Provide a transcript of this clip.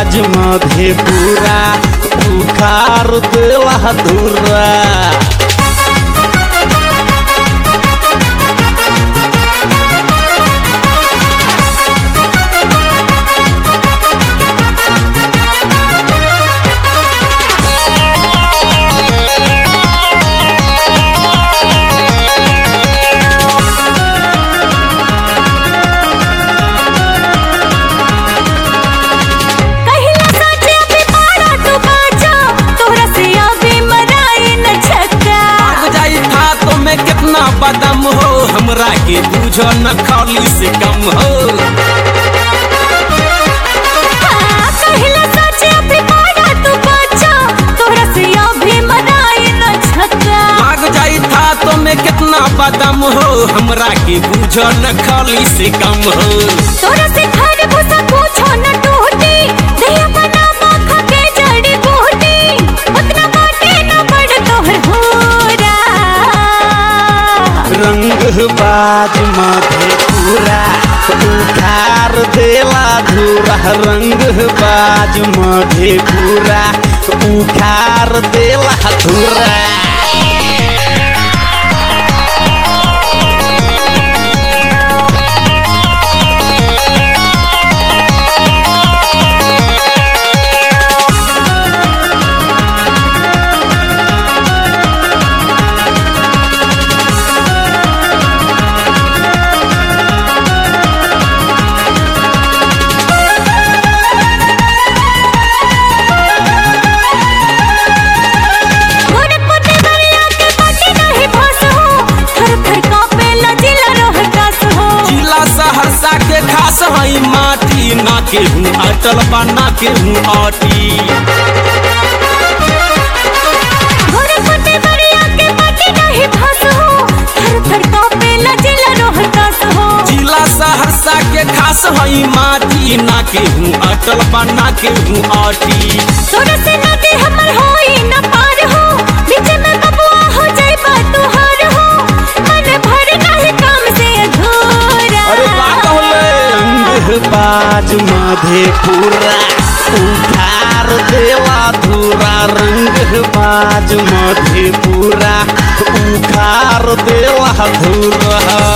बाज मधेपुरा उखार देला धुरा कहिला साचे अभी पाड़ा तू बाजा तोहरा से अभी मराए न छक्का भाग जाई था तो मैं कितना बदम हो हमरा के बुझो न खाली से कम हो हाँ, कहिला साचे अभी पाड़ा तू बाजा तोहरा से अभी मराए न छक्का भाग जाई था तो मैं कितना बदम हो हमरा के बुझो न खाली से कम हो तोरा से खाने भूसा पूछो न टूटी दहिया बना माखा के जड़ी बूटी उतना बाटे न बड़ तोहर होरा रंग बाज मधेपुरा उखार देला धुरा रंग बाज मधेपुरा उखार देला धुरा गोरखपुर देवरिया के बाटे नहीं भास हो थर थर कांपे लजिला रोहतास हो जिला सहरसा के खास हई माटी ना के हूँ अटल बा ना के हूँ आटी गोरखपुर देवरिया के बाटे नहीं भास हो थर थर कांपे लजिला रोहतास हो जिला सहरसा के खास हई माटी ना के हूँ अटल बा ना के हूँ आटी तोरा से नदी हमर होई न पार हो बीच में बबुआ हो जाई बा तुहार हो मन भर नहीं काम से अधूरा अरे बात होले रंग बाज मधेपुरा उखार देला धुरा रंग बाज मधेपुरा उखार देला धुरा